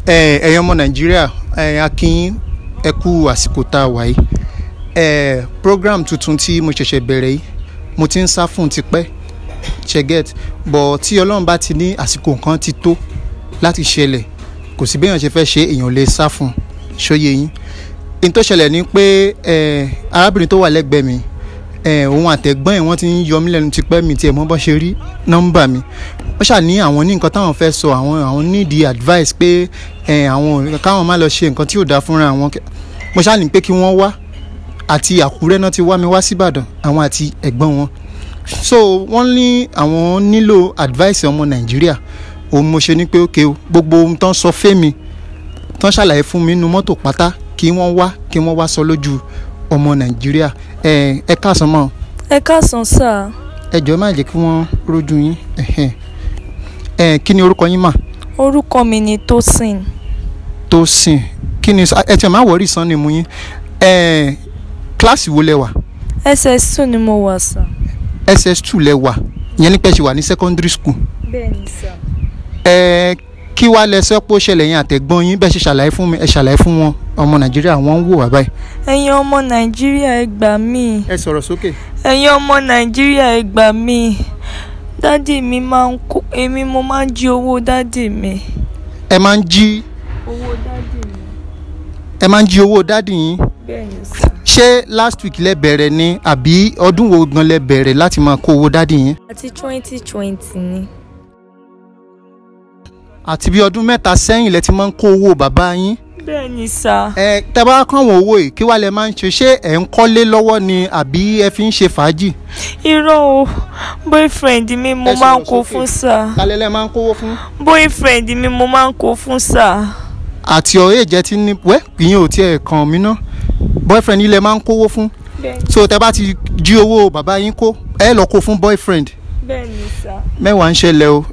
ẹ ẹ̀yin ọmọ nàìjíríà ẹ akínyín ẹ kú àsìkò tá a wà yìí ẹ program tuntun tí mo ṣẹ̀ṣẹ̀ bẹ̀rẹ̀ yìí mo ti ń sá fún tipẹ́ ṣẹ́gẹ́t bọ̀ tí ọlọ́run bá ti ní àsìkò nǹkan ti tó láti ṣẹlẹ̀ kò sí béèyàn ṣe fẹ́ ṣe èèyàn lè sá fún ṣóyè yín n tó ṣẹlẹ̀ ni pé ẹ arábìnrin tó wà lẹ́gbẹ̀ẹ́ mi ẹ òun àtẹ̀gbọ́n ẹ̀ wọ́n ti ń yọ mí lẹ́nu tipẹ́ mi tiẹ̀ mọ́ bọ́ ṣe rí nọ́mbà mi wọ́n ṣà ní àwọn ní nǹkan táwọn fẹ́ sọ àwọn àwọn nídìí advice pé ẹ àwọn káwọn má lọ ṣe nǹkan tí ò dáa fúnra àwọn mo ṣáà ní pé kí wọ́n wá àti àkúrẹ́ náà ti wá mi wá síbàdàn àwọn àti ẹ̀gbọ́n wọn so wọ́n ní àwọn nílò advice ọmọ nàìjíríà òun mo ṣe ní pé ókè o gbogbo ohun tán sọ fẹ́mi tán ṣàlàyé fún mi nínú mọ́tò pátá kí wọ́n wá kí wọ́n wá sọ lójú ọmọ nàìjíríà ẹ ẹ káàsán mọ́ ẹ káàsán sà ẹ jọ̀ọ́ má jẹ́ kí wọ́n rójú yín ẹ̀hẹ́n. ẹ kí ni orúkọ yín mà orúkọ mi ni Tosin Tósìn kí ni ẹ tiẹ̀ má wọrí sàn ni mu yín ẹ kíláàsì wo lẹ wà ss2 ni mo wà sà. ss2 lẹ wà ìyẹn ní pẹ́ ṣe wà ní secondary school bẹ́ẹ̀ni sà. ẹ kí wàá lẹ sọ pé ó ṣẹlẹ̀ yẹn àtẹ̀gbọ́n yín bẹ́ẹ̀ ṣe ṣàlàyé fún mi ẹ ṣàlàyé fún wọn ọmọ nàìjíríà wọ́n ń wò wá báyìí. ẹ̀yin ọmọ nàìjíríà ẹ gbà mí ẹ sọ̀rọ̀ sókè. ẹ̀yin ọmọ nàìjíríà ẹ gbà mí dádì mi máa ń kó èmi mo máa ń jí owó dádì mi. ẹ máa ń jí owó dádì mi. ẹ máa ń jí owó dádì yín bẹ́ẹ̀ni sà. ṣé last week lẹ bẹ̀rẹ̀ ni àbí ọdún wo gan lẹ bẹ̀rẹ̀ láti máa kó owó dádì yín àti twenty twenty ni. àti bí ọdún mẹ́ta sẹ́yìn lẹ ti máa ń kó owó bàbá yín bẹ́ẹ̀ni sà. ẹ tẹ́ bá kàn wọ́n owó yìí kí wàá lẹ máa ń ṣe ṣé ẹ̀ ń kọ́lé lọ́wọ́ ni àbí ẹ fi ń ṣe fàájì. irọ́ o boyfriend mi mo Ẹ máa ń sọ̀rọ̀ kó sókè. fún sà. kálẹ̀ lẹ máa ń kówó fún. boyfriend mi mo máa ń kó fún sà. àti ọ̀rẹ́ ìjẹ́ ti ní wẹ́ ìyẹn ò tiẹ̀ kàn mí ná boyfriend yìí lẹ máa ń kówó fún bẹ́ẹ̀ni so tẹ́ bá ti jí owó bàbá yín kó ẹ lọ kó fún boyfriend bẹ́ẹ̀ni sà. mẹ́wàá ń ṣẹlẹ̀ o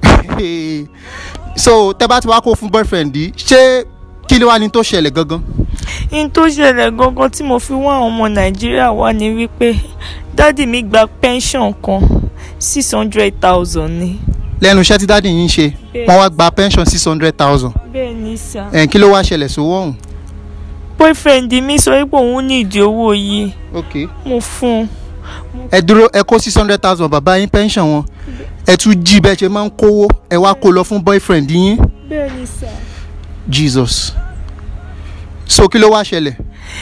so tẹ́ bá ti wá kó fún boyfriend yìí ṣé kí ló wá ní tó ṣẹlẹ̀ gangan. n tó ṣẹlẹ̀ gangan tí mo fi wá àwọn ọmọ nàìjíríà wá ni wípé dádì mi gba pension kan six hundred thousand ni. lẹ́nu iṣẹ́ tí dáàdì yín ń ṣe Bẹ́ẹ̀. wọ́n wá gba pension six hundred thousand bẹ́ẹ̀ ni sà. ẹ̀ kí ló wá ṣẹlẹ̀ sówó ọ̀hún. boyfriend mi sọ wípé òun ní ìdí owó yìí ok mo fún un. ẹ dúró ẹ kó six hundred thousand bàbá yín pension wọn ẹ tún jí bẹ́ẹ̀ ṣe máa ń kówó ẹ wá kó lọ fún boyfriend yín bẹ́ẹ̀ ni sà. jesus so kí ló wá ṣẹlẹ̀.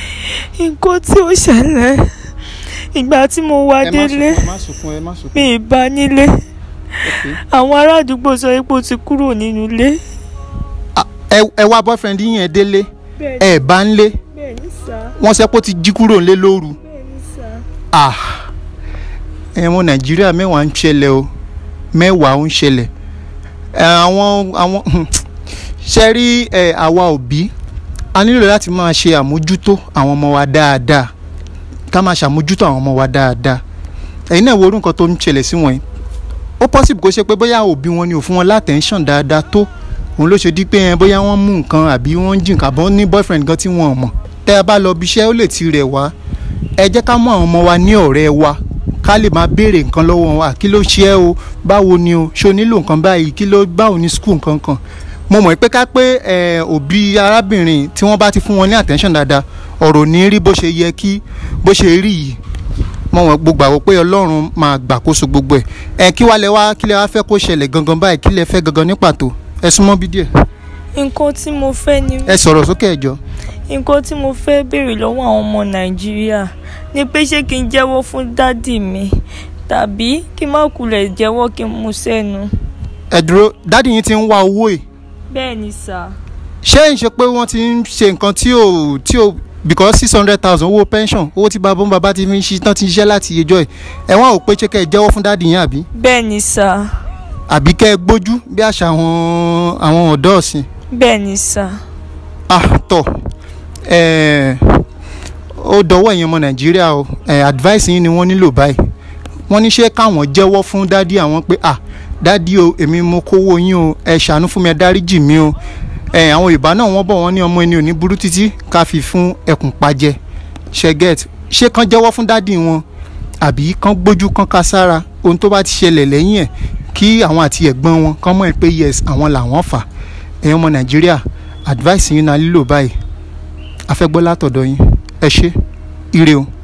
nǹkan tí ó ṣẹlẹ̀ ìgbà tí mo wá délé ẹ má sunkún ẹ má sunkún. mi ì bá nílé ok àwọn ará àdúgbò sọ wípé ó ti kúrò nínú ilé. Ah, ẹ ẹ wá boyfriend yín yẹn délé bẹ́ẹ̀ ẹ bá ń lé bẹ́ẹ̀ ni sà. wọ́n sẹ́ pé ó ti jí kúrò ńlé lóru. bẹ́ẹ̀ ni sà. ah ẹ̀wọ̀n nàìjíríà mẹ́wàá ń ṣẹlẹ̀ o mẹ́wàá ń ṣẹlẹ̀ ẹ, àwọn àwọn ṣe rí ẹ, àwa òbí a nílò láti máa ṣe àmójútó àwọn ọmọ wa dáadáa ká máa ṣàmójútó àwọn ọmọ wa dáadáa ẹ̀yin náà wo orú nǹkan tó ń ṣẹlẹ̀ sí wọn yìí ó possible kó ṣe pé bóyá òbí wọn ni ò fún wọn látẹ̀ńṣàn dáadáa tó òun ló ṣe di pé ẹ, bóyá wọ́n mú nǹkan àbí wọ́n ń jí nǹkan àbọ̀ ní boyfriend gan tí wọ́n ò mọ̀ tẹ́ ẹ bá lọ bí iṣẹ́ ó lè ti rẹ̀ wá ẹ jẹ́ ká mú àwọn ọmọ wa ní ọ̀rẹ́ wa ká lè máa béèrè nǹkan lọ́wọ́ wa kí ló ṣe ẹ́ o báwo ni o ṣé o nílò nǹkan báyìí kí ló báwo ni school nǹkan kan mo mọ̀ pé ká pé ẹ, òbí arábìnrin tí wọ́n bá ti fún wọn ní attention dáadáa ọ̀rọ̀ ní rí bó ṣe yẹ kí bó ṣe rí yìí mo mọ̀ gbogbo àwọn pé ọlọ́run máa gbàkóso gbogbo ẹ̀ ẹ kí wàá lẹ wá kí lẹ wá fẹ́ kó ṣẹlẹ̀ gangan báyìí kí lẹ fẹ́ gangan ní pàtó ẹ súnmọ́ bí díẹ̀ nǹkan tí mo fẹ́ ni ẹ sọ̀rọ̀ sókè ẹ jọ̀ọ́ nǹkan tí mo fẹ́ béèrè lọ́wọ́ àwọn ọmọ nàìjíríà ni pé ṣé kí n jẹ́wọ́ fún dádì mi tàbí kí n má kulẹ̀ jẹ́wọ́ kí n mú sẹ́nu. ẹ dúró dádì yín ti ń wá owó yìí bẹ́ẹ̀ ni sà. ṣé ń ṣe pé wọ́n ti ń ṣe nǹkan tí ò tí ò because six hundred thousand owó pension owó tí bàbá ń bàbá ti fi ń ṣe tán ti ṣiṣẹ́ láti ìjọ ẹ̀ ẹ̀ wọ́n ò pé ṣé kẹ́ ẹ jẹ́wọ́ fún dáàdì yín àbí bẹ́ẹ̀ ni sà. àbí kẹ́ ẹ gbójú bí àṣà àwọn àwọn ọ̀dọ́ ọ̀sìn bẹ́ẹ̀ ni sà. ah tọ̀ ẹ̀ẹ́ ó dọwọ́ ẹ̀yin ọmọ nàìjíríà o ẹ̀ advice yín ni wọ́n nílò báyìí wọ́n ní ṣé káwọn jẹ́wọ́ fún dádì àwọn pé ah dádì o èmi mo kówó yín o ẹ ṣàánú fún mi ẹ dáríjì mí o ẹ àwọn yorùbá náà wọ́n bọ̀ wọ́n ní ọmọ ẹni ò ní burú títí ká fi fún ẹkùn pajẹ ṣẹgẹt ṣé kán jẹ́wọ́ fún dádì wọn àbí kán gbójú kán ká sára ohun tó bá ti ṣẹlẹ̀ lẹ́yìn ẹ̀ kí àwọn àti ẹ̀gbọ́n wọn kán mọ̀ pé yes àwọn làwọn fà ẹ̀yin ọmọ nàìjíríà advice yín náà lílò báyìí a fẹ́ gbọ́ látọ̀dọ̀ yín ẹ ṣé ire o.